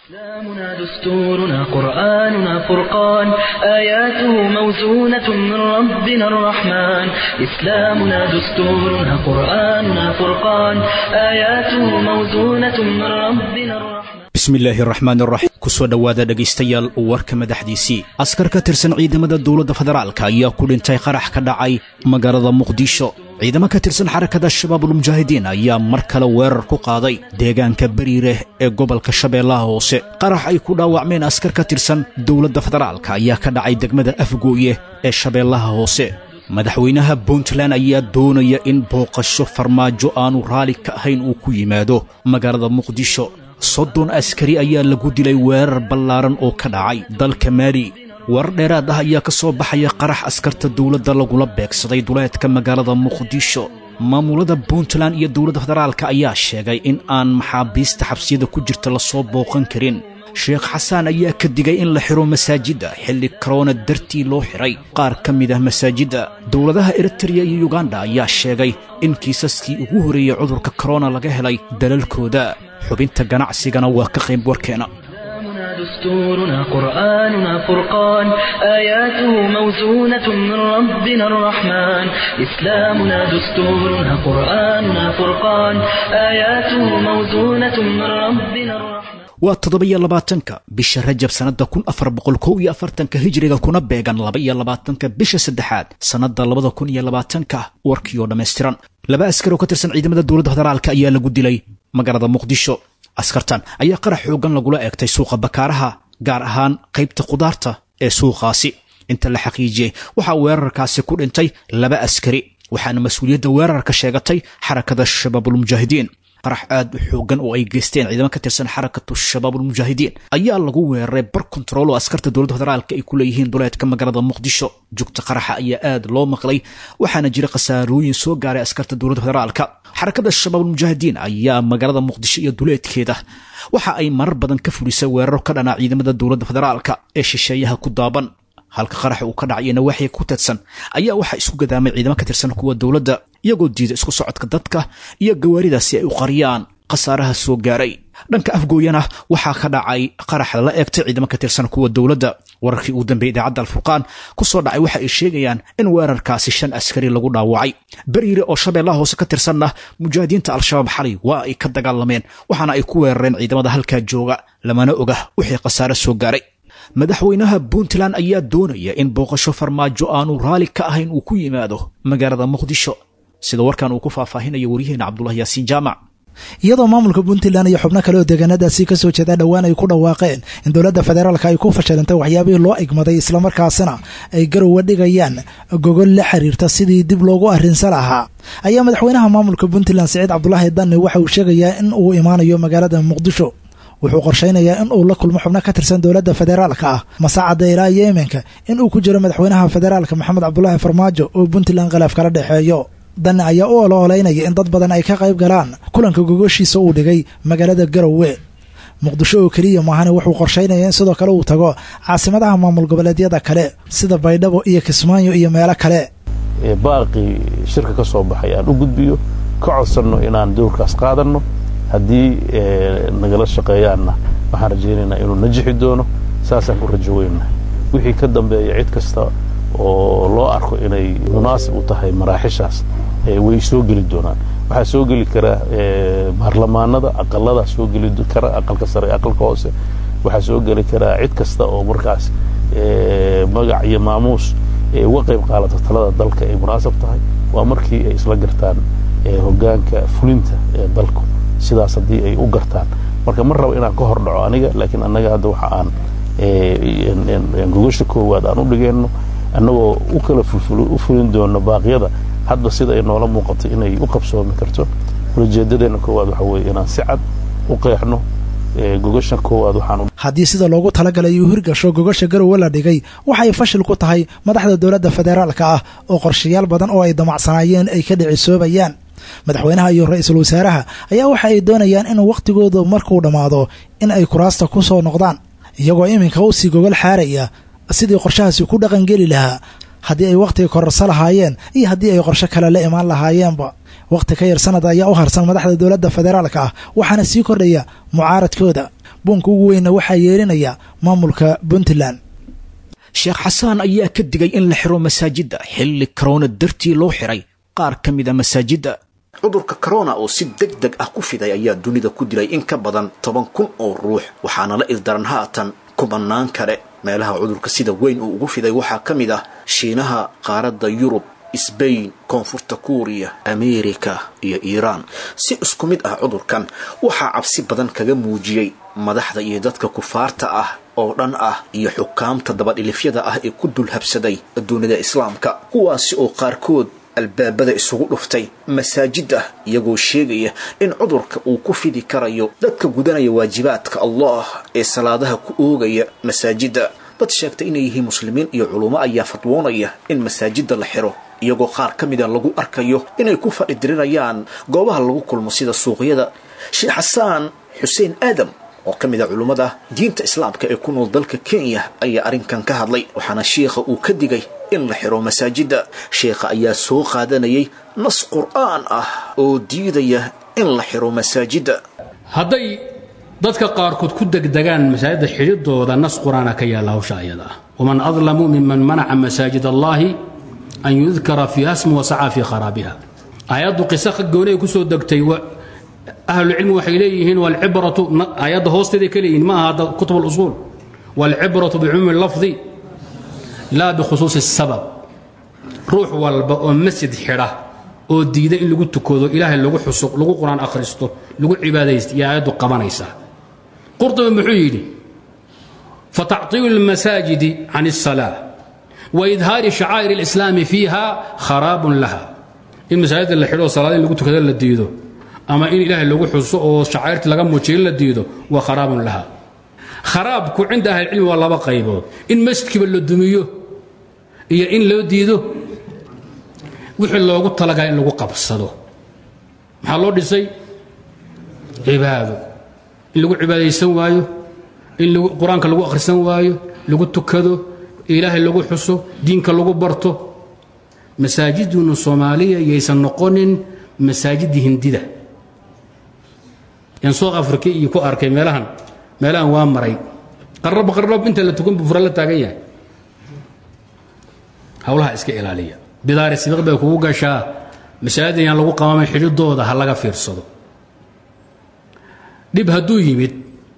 إسلامنا دستورنا قرآننا فرقان آياته موزونة من ربنا الرحمن إسلامنا دستورنا قرآننا فرقان آياته موزونة من ربنا الرحمن bismillaahi raxmaan raxiim kusoo dhowaada dhegaystayaal warka madaxdiisii askar ka tirsan ciidamada dowladda federaalka ayaa ku dhintay qarax ka dhacay magaalada muqdisho ciidamo ka tirsan xarakada shabaabulmujaahidiin ayaa mar kale weerar ku qaaday deegaanka beriireh ee gobolka shabeellaha hoose qarax ay ku dhaawacmeen askar ka tirsan dowladda federaalka ayaa ka dhacay degmada afgooye ee shabeellaha hoose madaxweynaha puntland ayaa doonaya in booqasho farmaajo aanu raalli ka ahayn uu ku yimaado magaalada muqdisho soddon askari ayaa lagu dilay weerar ballaaran oo ka dhacay dalka maali warar dheeraad ah ayaa ka soo baxaya qarax askarta dowladda lagula beegsaday duleedka magaalada muqdisho maamulada puntland iyo dowladda federaalka ayaa sheegay in aan maxaabiista xabsiyada ku jirta lasoo booqan karin sheekh xasaan ayaa ka digay in la xidho masaajidda xilli korona dartii loo xidhay qaar ka mid ah masaajidda dowladaha eritreya iyo yuganda ayaa sheegay in kiisaskii ugu horreeyey cudurka korona laga helay dalalkooda xubinta ganacsigana waa ka qayb warkeena إسلامنا دستورنا قرآننا فرقان آياته موزونة من ربنا الرحمن إسلامنا دستورنا قرآننا فرقان آياته موزونة من ربنا الرحمن waa toddoba-iyo labaatanka bisha rajab sannadda kun afar boqol kow iyo afartanka hijriga kuna beegan laba-iyo labaatanka bisha saddexaad sannadda labada kun iyo labaatanka warkii oo dhammaystiran laba askar oo ka tirsan ciidamada dowladda federaalka ayaa lagu dilay magaalada muqdisho askartan ayaa qarax xoogan lagula eegtay suuqa bakaaraha gaar ahaan qaybta khudaarta ee suuqaasi inta la xaqiijiyey waxaa weerarkaasi ku dhintay laba askari waxaana mas-uuliyadda weerarka sheegatay xarakada shabaabulmujaahidiin qarax aad u xoogan oo ay geysteen ciidamo ka tirsan xarakatu shabaabulmujaahidiin ayaa lagu weeraray bar kontarool oo askarta dowladda federaalka ay ku leeyihiin duleedka magaalada muqdisho jugta qaraxa ayaa aad loo maqlay waxaana jira khasaarooyin soo gaaray askarta dowladda federaalka xarakada shabaabulmujaahidiin ayaa magaalada muqdisho iyo duleedkeeda waxa ay marar badan ka fulisay weeraro ka dhanaa ciidamada dowladda federaalka ee shisheeyaha ku daaban halka qarax uu ka dhacay nawaaxiga ku tadsan ayaa waxaa isku gadaamay ciidamo ka tirsan kuwa dowladda iyagoo diida isku socodka dadka iyo gawaaridaasi ay u qariyaan khasaaraha soo gaaray dhanka afgooyana waxaa ka dhacay qarax lala eegtay ciidamo ka tirsan kuwa dowladda wararkii ugu dambeeyey idaacadda alfurqaan ku soo dhacay waxa ay sheegayaan in weerarkaasi shan askari lagu dhaawacay beriire oo shabeellaha hoose ka tirsanna mujaahidiinta al-shabaab xalay waa ay ka dagaalameen waxaana ay ku weerareen ciidamada halkaa jooga lamana oga wixii khasaare soo gaaray madaxweynaha puntland ayaa doonaya in booqasho farmaajo aanu raalli ka ahayn uu ku yimaado magaalada muqdisho sida warkan uu ku faahfaahinayo waryaheena cabdulahi yaasiin jaamac iyadoo maamulka puntland iyo xubno kale oo deegaanadaasi ka soo jeeda dhowaan ay ku dhawaaqeen in dowladda federaalka ay ku fashilantay waxyaabihii loo igmaday islamarkaasina ay garowa dhigayaan gogol la xiriirta sidii dib loogu arrinsan lahaa ayaa madaxweynaha maamulka puntland siciid cabdulaahi danne waxa uu sheegayaa in uu imaanayo magaalada muqdisho wuxuu qorshaynayaa in uu la kulmo xubno ka tirsan dowladda federaalka ah masaacadda ilaa yeemenka in uu ku jiro madaxweynaha federaalka maxamed cabdulaahi farmaajo oo puntland khilaaf kala dhexeeyo danne ayaa u oloolaynaya in dad badan ay ka qayb galaan kulanka gogoshiisa uu dhigay magaalada garowe muqdisho oo keliya maahane wuxuu qorshaynaya in sidoo kale uu tago caasimadaha maamul goboleedyada kale sida baydhabo iyo kismaayo iyo meelo kale baaqii shirka ka soo baxay aan u gudbiyo ka codsanno inaan dowrkaas qaadanno haddii nagala shaqeeyaanna waxaan rajaynaynaa inuu najixi doono saasaan ku rajo weynahay wixii ka dambeeya cid kasta oo loo arko inay munaasib u tahay maraaxishaas way soo geli doonaan waxaa soo geli kara baarlamaanada aqalada soo geli kara aqalka sare aqalka hoose waxaa soo geli karaa cid kasta oo markaas magac iyo maamuus uga qayb qaadata talada dalka ay munaasab tahay waa markii ay isla gartaan hogaanka fulinta ee dalku sidaas haddii ay u gartaan marka ma rabo inaan ka hor dhaco aniga laakiin annaga hadda waxa aan gogosha koowaad aan u dhigeenno annagoo u kala u fulin doono baaqyada hadba sida ay noola muuqato inay u qabsoomi karto ulajeedadeenna koowaad waxa weeye inaan si cad u qeexno gogosha koowaad waxaan haddii sida loogu talagalay uu hirgasho gogosha garowe la dhigay waxay fashil ku tahay madaxda dowladda federaalka ah oo qorshayaal badan oo ay damacsanaayeen ay ka dhicisoobayaan madaxweynaha iyo ra-iisul wasaaraha ayaa waxa ay doonayaan in wakhtigoodu markuu dhammaado in ay kuraasta ku soo noqdaan iyagoo iminka u sii gogol xaaraya sidii qorshahaasi ku dhaqangeli lahaa haddii ay wakhtiga kororso lahaayeen iyo haddii ay qorsho kale la imaan lahaayeenba wakhti ka yar sanad ayaa u harsan madaxda dowladda federaalka ah waxaana sii kordhaya mucaaradkooda buunka ugu weynna waxaa yeerinaya maamulka puntland sheekh xasaan ayaa ka digay in la xiro masaajidda xilli korona dartii loo xiray qaar ka mida masaajidda cudurka korona oo si deg deg ah ku fiday ayaa dunida ku dilay in ka badan toban kun oo ruux waxaana la ildaran haatan kubanaan kale meelaha cudurka sida weyn uu ugu fiday waxaa ka mid ah shiinaha qaaradda yurub sbain koonfurta kuuriya ameerika iyo iiraan si isku mid ah cudurkan waxaa cabsi badan kaga muujiyey madaxda iyo dadka kufaarta ah oo dhan ah iyo xukaamta dabadhilifyada ah ee ku dulhabsaday dunida islaamka kuwaasi oo qaarkood albaabada isugu dhuftay masaajid ah iyagoo sheegaya in cudurka uu ku fidi karayo dadka gudanaya waajibaadka allah ee salaadaha ku oogaya masaajidda dad sheegta inay yihiin muslimiin iyo culummo ayaa fadwoonaya in masaajidda la xiro iyagoo qaar ka mida lagu arkayo inay ku fadhidirinayaan goobaha lagu kulmo sida suuqyada sheekh xasaan xuseen aadam oo ka mid a culummada diinta islaamka ee ku nool dalka kenya ayaa arrinkan ka hadlay waxaana sheikha uu ka digay in la xiro masaajidda sheekha ayaa soo qaadanayay nas qur'aan ah oo diidaya in la xiro masaajidda hadday dadka qaarkood ku degdegaan masaajidda xidhidooda nas qur-aana ka yaalla hawsha ayada ah waman adlamu miman manaca masaajid allaahi an yudkara fiiha smu wasacaa fii kharaabiha aayaddu qisa gooni ay ku soo degtay ahlucilmi waxay leeyihiin walcibratu aayadda hoosteeday ka leeyihiin ma aha hadda kutub alusuul walcibratu bicumuumi lafdi laa bikhusuusi sabab ruux walba oo masjid xidha oo diida in lagu tukado ilaahay lagu xuso lagu qur-aan akhristo lagu cibaadaysta iyo aayaddu qabanaysaa qurtubi muxuu yidhi fatactiilu lmasaajidi can الsalaa waidhaari shacaa'ir اlislaami fiiha kharaabun laha in masaajidda la xidho salaada in lagu tukado la diido ama in ilaahay lagu xuso oo shacairti laga muujiyo la diido waa kharaabun laha kharaabku cinda ahlicilmi waa laba qaybood in masjidkiiba la dumiyo iyo in loo diido wixii loogu talagalay in lagu qabsado maxaa loo dhisay cibaado in lagu cibaadaysan waayo in qur-aanka lagu akhrisan waayo lagu tukado ilaahay lagu xuso diinka lagu barto masaajidunu soomaaliya yaysan noqonin masaajidii hindida yan south africa iyo ku arkay meelahan meelahan waa maray qarrab qarrab inta la tukan buu fura la taagan yahay hawlaha iska ilaaliya bidaari sibiq bay kugu gashaa masaajid yaan lagu qamaamay xidhidooda ha laga fiirsado dhib hadduu yimid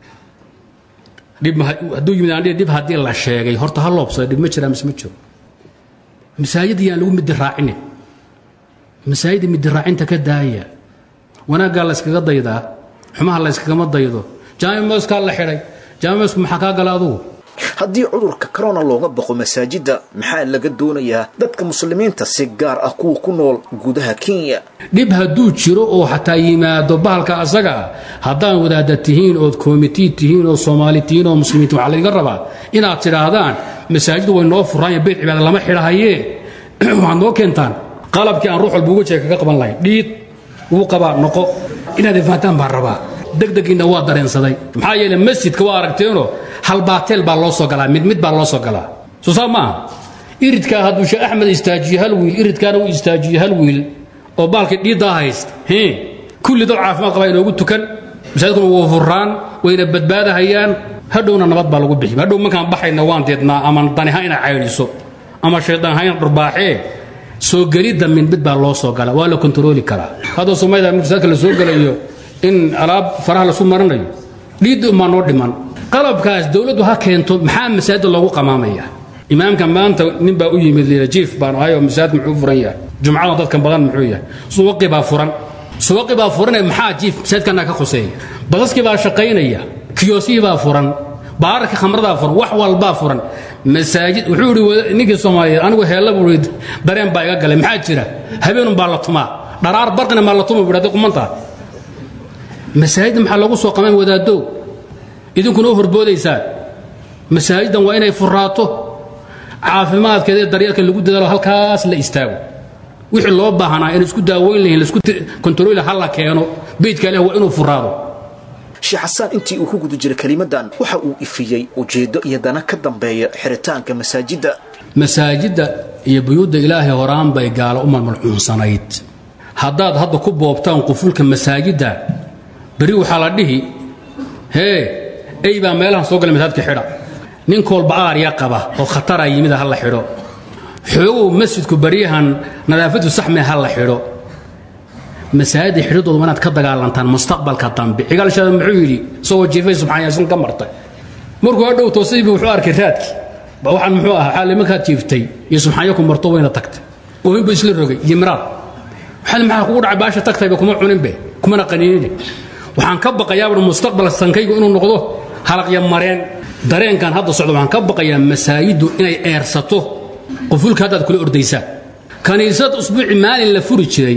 dhib hadduu yimid aan dhib haddii la sheegay horta ha loobsada dhib ma jiraa mise ma jiro masaajid yaan lagu midi raacinin masaajida midi raacinta ka daaya wanaaggaa la yskaga daydaa xumaha la yskagama daydo jaami mooskaa la xidhay jaami moosku maxaa kaa gala adugu haddii cudurka corona looga baqo masaajidda maxaa laga doonayaa dadka muslimiinta si gaar ah kuwa ku nool gudaha kenya dhib hadduu jiro oo xataa yimaado bahalka asaga ah haddaan wadaada tihiin ood komitii tihiin oo soomaali tihiin oo muslimiinta waxaa layga rabaa inaad tidhaahdaan masaajidu way noo furaan beyt cibaada lama xidhahayee waxaad noo keentaan qalabkii aan ruux walba uga jeega kaga qaban lahayn dhiid wuu qabaa noqo inaad ifaataan baan rabaa degdegiinna waa dareensaday maxaa yeele masjidka waa aragteenoo halbaateel baa loo soo galaa mid mid baa loo soo galaa soo saa maaha iridkaa hadduu sheekh axmed istaajiyo hal wiil iridkaana uu istaajiyo hal wiil oo baalkii dhiiddaa haysta kulli dad caafimaad qabaa inoogu tukan masaajidkuna wuu furraan wayna badbaadahayaan hadhowna nabad baa lagu bixi hadhow markaan baxayna waan deednaa ama daniha ina caydhiso ama shaydaan ha ina dhurbaaxee soo gelidda mid mid baa loo soo gala waa la kontarooli karaa hadda soomaalida masaajidka la soo gelayo in alaab faraha lasu maranayo dhiidda umaa noo dhiman qalabkaas dowladdu ha keento maxaa masaajidda loogu qamaamaya imaamka maanta nin baa u yimid liila jiif baan ahay oo masaajid muxuu furan yahay jumcada dadka badan muxuu yahay suwaqi baa furan suwaqi baa furanee maxaa jiif masaajidkana ka khuseeya basaskii baa shaqaynaya kiyoosihii baa furan baararkii khamradaa furan wax walbaa furan masaajid wuxuu ihi ninkii soomaaliyeed anigu heella buu ihi dareen baa iga galay maxaa jira habeenun baa la tumaa dharaar barqina maa la tuma buu hadday qumantaa masaajidda maxaa lagu soo qamaan wadaadow idinkuna u horboodaysaan masaajiddan waa inay furaato caafimaadkeeda ee daryeelka lagu dadaalo halkaas la istaago wixii loo baahanaa in isku daaweyn lahayn laisku kontarooli ha la keeno beydka ilaah waa inuu furaado sheekh xasaan intii uu ku guda jiray kelimadan waxa uu ifiyey ujeeddo iyo dana ka dambeeya xiritaanka masaajidda masaajidda iyo buyuudda ilaahay horaan bay gaalo u malmalcuunsanayd haddaad hadda ku boobtaan qufulka masaajidda berri waxaa la dhihi hee ey baa meelahan soo gala masaajidka xidha nin koolba aarya qaba oo khatara yimida ha la xidho xoogow masjidku baryahan nadaafadu saxme ha la xidho masaajidda xidhidooda waa inaad ka dagaalantaan mustaqbalka dambe xigaalshaada muxuu yidhi isagoo jiifay subxaan yaasin ka martay markuu hadhow toosaybi wuxuu arkay raadkii ba waxaan muxuu ahaa xaali markaad jiiftay iyo subxaanyo ku marto wayna tagtay oohinbu isla rogay yimraad waxaad maxaa kugu dhacay baasha tagtayba kuma cuninbe kumana qaniinine waxaan ka baqayaa bur mustaqbal sankaygu inuu noqdo halaqya mareen dareenkan hadda socda waxaan ka baqayaa masaajiddu inay eersato qufulka haddaad kula ordaysaan kaniisad usbuuci maalin la furi jiray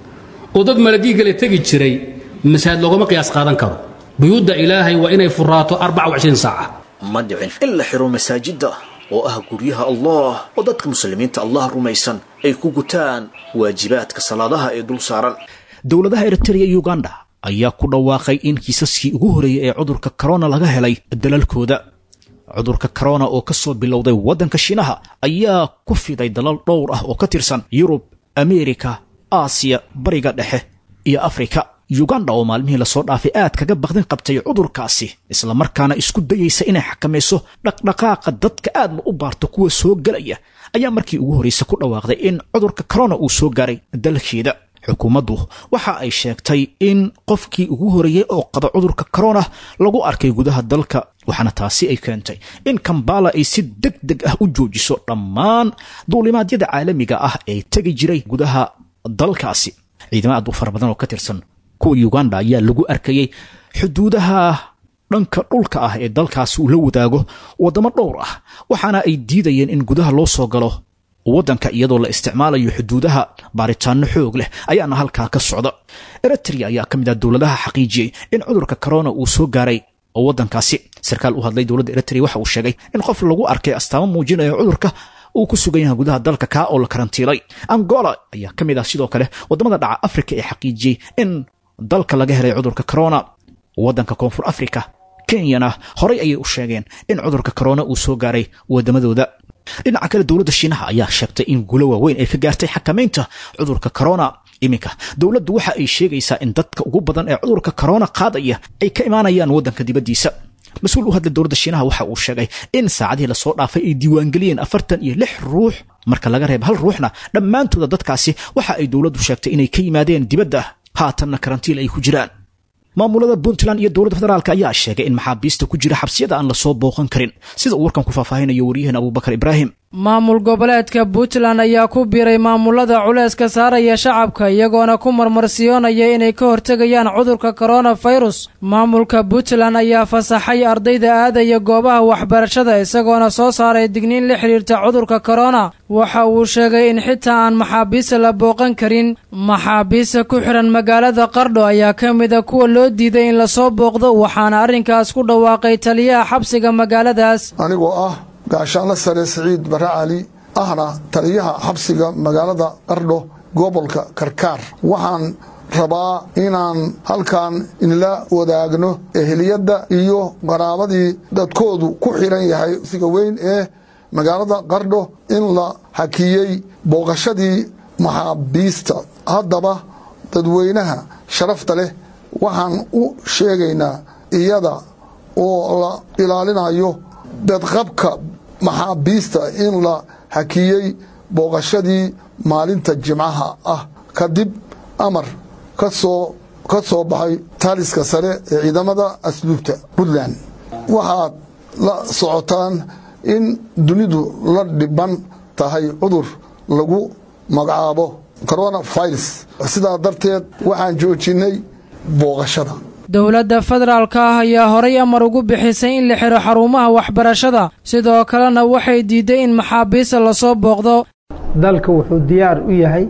oo dad malagiigale tegi jiray masaajid loogama qiyaas qaadan karo buyuudda ilaahay waa inay furaato saaca ma dhicin in la xiro masaajidda oo ah guryaha allah oo dadka muslimiinta allah rumaysan ay ku gutaan waajibaadka salaadaha ee dul saaran dowladaha eritrea iyo uganda ayaa ku dhawaaqay in kiisaskii ugu horreeyey ee cudurka korona laga helay dalalkooda cudurka korona oo ka soo bilowday waddanka shiinaha ayaa ku fiday dalal dhowr ah oo ka tirsan yurub ameerika aasiya bariga dhexe iyo afrika yuganda oo maalmihii lasoo dhaafay aad kaga baqdin qabtay cudurkaasi islamarkaana isku dayaysa inay xakamayso dhaqdhaqaaqa dadka aadna u baarto kuwa soo gelaya ayaa markii ugu horraysa ku dhawaaqday in cudurka korona uu soo gaaray dalkeeda xukuumaddu waxa ay sheegtay in qofkii ugu horreeyey oo qaba cudurka korona lagu arkay gudaha dalka waxaana taasi ay keentay in kambala ay si deg deg ah u joojiso dhammaan duulimaadyada caalamiga ah ee tegi jiray gudaha dalkaasi ciidamo aad u fara badan oo ka tirsan kuwa uganda ayaa lagu arkayey xuduudaha dhanka dhulka ah ee dalkaasi uu la wadaago waddamo dhowr ah waxaana ay diidayeen in gudaha loo soo galo waddanka iyadoo la isticmaalayo xuduudaha baaritaanno xoog leh ayaana halkaa ka socda eritrea ayaa ka mid ah dowladaha xaqiijiyey in cudurka korona uu soo gaaray waddankaasi sarkaal u hadlay dowladda eritrea waxa uu sheegay in qof lagu arkay astaamo muujinaya cudurka uu ku sugan yahay gudaha dalka kaa oo la karantiilay angola ayaa ka mid ah sidoo kale waddamada dhaca afrika ee xaqiijiyey in dalka laga helay cudurka korona waddanka koonfur afrika kenyana horay ayay u sheegeen in cudurka korona uu soo gaaray waddamadooda dhinaca kale dowladda shiinaha ayaa sheegtay in guulo waaweyn ay ka gaartay xakamaynta cudurka korona iminka dowladdu waxa ay sheegaysaa in dadka ugu badan ee cudurka korona qaadaya ay ka imaanayaan waddanka dibaddiisa mas-uul u hadlay dowladda shiinaha waxa uu sheegay in saacadihii lasoo dhaafay ay diiwaangeliyeen afartan iyo lix ruux marka laga reeba hal ruuxna dhammaantooda dadkaasi waxa ay dowladdu sheegtay inay ka yimaadeen dibadda haatanna karantiil ay ku jiraan maamulada puntland iyo dowladda federaalk ayaa sheegay in maxaabiista ku jira xabsiyada aan lasoo booqan karin sida uu warkan ku faahfaahinayo waryahan abubakar ibraahim maamul goboleedka puntland ayaa ku biiray maamulada culayska saaraya shacabka iyagoona ku marmarsiyoonaya inay ka hortegayaan cudurka koronafirus maamulka puntland ayaa fasaxay ardayda aadaya goobaha waxbarashada isagoona soo saaray digniin la xidhiirta cudurka korona waxa uu sheegay in xitaa aan maxaabiista la booqan karin maxaabiista ku xidhan magaalada qardho ayaa ka mida kuwa loo diiday in lasoo booqdo waxaana arrinkaas ku dhawaaqay taliyaha xabsiga magaaladaas anigoo ah gaashaanle sare siciid bare cali ahna taliyaha xabsiga magaalada qardho gobolka karkaar waxaan rabaa inaan halkan inla wadaagno eheliyadda iyo qaraabadii dadkoodu ku xidhan yahay siga weyn ee magaalada qardho in la hakiyey booqashadii maxaabiista haddaba dadweynaha sharafta leh waxaan u sheegaynaa iyada oo la ilaalinayo bedqabka maxaabiista in la hakiyey booqashadii maalinta jimcaha ah kadib amar kasoo ka soo baxay taaliska sare ee ciidamada asluubta puntland waxaad la socotaan in dunidu la dhiban tahay cudur lagu magacaabo coronavirus sidaa darteed waxaan joojinay booqashada dowladda federaalka ah ayaa horay amar ugu bixisay in la xiro xarumaha waxbarashada sidoo kalena waxay diiday in maxaabiista lasoo booqdo dalka wuxuu diyaar u yahay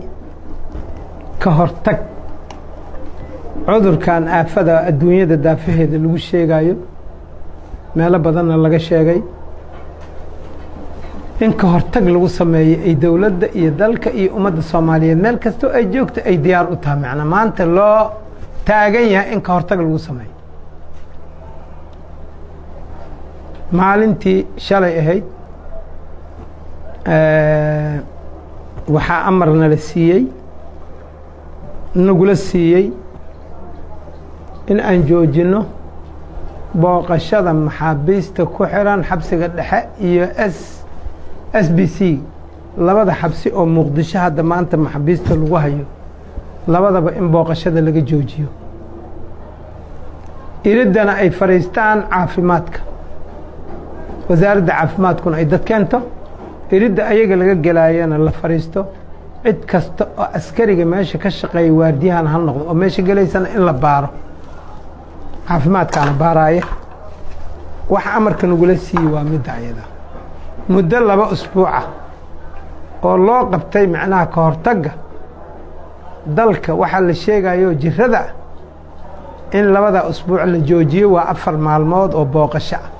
ka hortag cudurkan aafada adduunyada daafaheeda lagu sheegayo meelo badanna laga sheegay in ka hortag lagu sameeyo ay dowladda iyo dalka iyo ummadda soomaaliyeed meel kastoo ay joogto ay diyaar u tahay macnaa maanta loo taagan yahay in ka hortag lagu sameeyo maalintii shalay ahayd waxaa amar nala siiyey nagula siiyey in aan joojinno booqashada maxaabiista ku xiran xabsiga dhexe iyo s s b c labada xabsi oo muqdisho hadda maanta maxaabiista lagu hayo labadaba in booqashada laga joojiyo iriddana ay fadhiistaan caafimaadka wasaaradda caafimaadkuna ay dad keento iridda ayaga laga gelaayana la fadhiisto cid kasta oo askariga meesha ka shaqeeya waardiyahan ha noqdo oo meesha gelaysana in la baaro caafimaadkaana baaraaya wax amarka nagula siiye waa midda ayada muddo laba usbuuca oo loo qabtay macnaha ka hortagga dalka waxaa la sheegayo jirada in labada usbuuc la joojiyo waa afar maalmood oo booqasho ah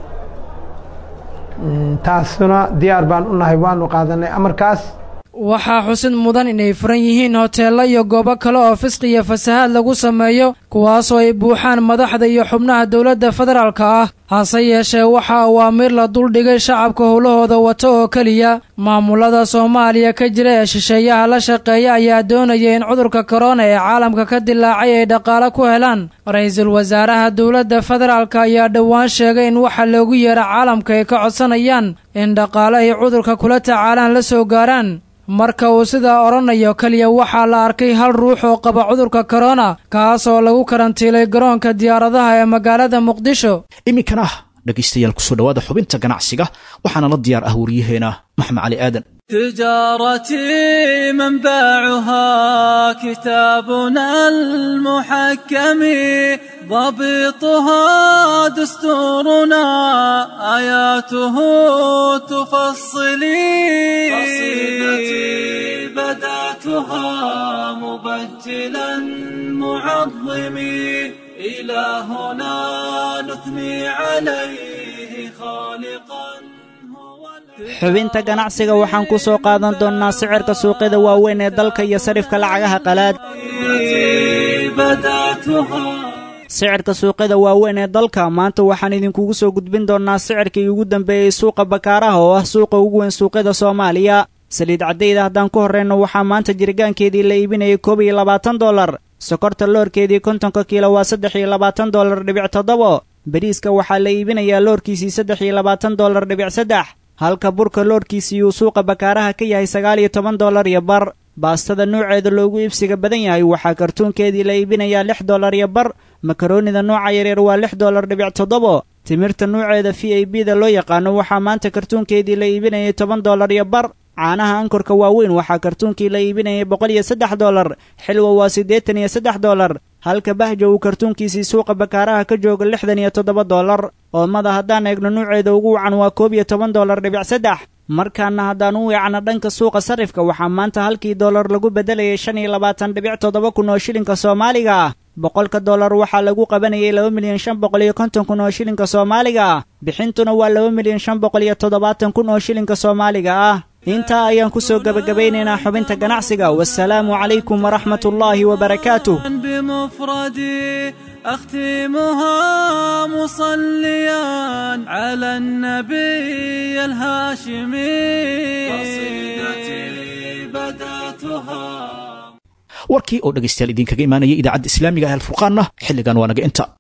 taasuna diyaar baan u nahay waanu qaadanay amarkaas waxaa xusid mudan inay furan yihiin hoteello iyo goobo kale oo fisqi iyo fasahaad lagu sameeyo kuwaasoo ay buuxaan madaxda iyo xubnaha dowladda federaalka ah hase yeeshee waxaa awaamiir la duldhigay shacabka howlahooda wato oo keliya maamulada soomaaliya ka jira ee shisheeyaha la shaqeeya ayaa doonaya in cudurka korona ee caalamka ka dilaacay ay dhaqaale ku helaan ra-iisul wasaaraha dowladda federaalka ayaa dhowaan sheegay in waxa loogu yeera caalamka ay ka codsanayaan in dhaqaale ay cudurka kula tacaalaan la soo gaaraan marka uu sidaa odhanayo keliya waxaa la arkay hal ruux oo qaba cudurka korona kaas oo lagu karantiilay garoonka diyaaradaha ee magaalada muqdisho iminkana dhegaystayaal kusoo dhowaada xubinta ganacsiga waxaana la diyaar ah wariyaheena maxmed cali aadan تجارتي منبعها كتابنا المحكم ضبطها دستورنا آياته تفصلي قصيدتي بدأتها مبجلا معظمي إلهنا نثني عليه خالقا xubinta ganacsiga waxaan ku soo qaadan doonnaa sicirka suuqyada waaweyn ee dalka iyo sarifka lacagaha qalaad sicirka suuqyada waaweyn ee dalka maanta waxaan idinkugu soo gudbin doonnaa sicirkii ugu dambeeyey suuqa bakaaraha oo ah suuqa ugu weyn suuqyada soomaaliya saliid caddayda haddaan ku horrayno waxaa maanta jirgaankeedii la iibinayay koob iyo labaatan dollar sokorta loorkeedii kontonka kiilo waa saddex iyo labaatan dollar dhibic toddobo bariiska waxaa la iibinayaa loorkiisii saddex iyo labaatan dollar dhibic saddex halka burka loorkiisii uu suuqa bakaaraha ka yahay sagaal iyo toban dollar iyo bar baastada nooceeda loogu iibsiga badan yahay waxaa kartuunkeedii la iibinayaa lix dollar iyo bar makaroonida nooca yaryar waa lix dollar dhibic toddobo timirta nuuceeda v a b da loo yaqaano waxaa maanta kartuunkeedii la iibinayay toban dollar iyo bar caanaha ankorka waaweyn waxaa kartuunkii la iibinayay boqol iyo saddex dollar xilwa waa siddeetan iyo saddex dollar halka bahja uu kartuunkiisii suuqa bakaaraha ka jooga lixdan iyo toddoba dollar oomada haddaan eegno nuuceeda ugu wacan waa koob iyo toban dollar dhibic saddex markaana haddaan u weecno dhanka suuqa sarifka waxaa maanta halkii dollar lagu beddelayay shan iyo labaatan dhibic toddoba kun oo shilinka soomaaliga ah boqolka dollar waxaa lagu qabanayay laba milyan shan boqol iyo konton kun oo shilinka soomaaliga ah bixintuna waa laba milyan shan boqol iyo toddobaatan kun oo shilinka soomaaliga ah intaa ayaan ku soo gebagabeynaynaa xubinta ganacsiga wasalaamu calaykum waraxmat ullaahi wabarakaatuh بمفردي أختمها مصليا على النبي الهاشمي قصيدتي بدأتها warkii oo dhegaystayaal idinkaga imaanaya idaacadda islaamiga ah alfurqaanna xilligan waa naga inta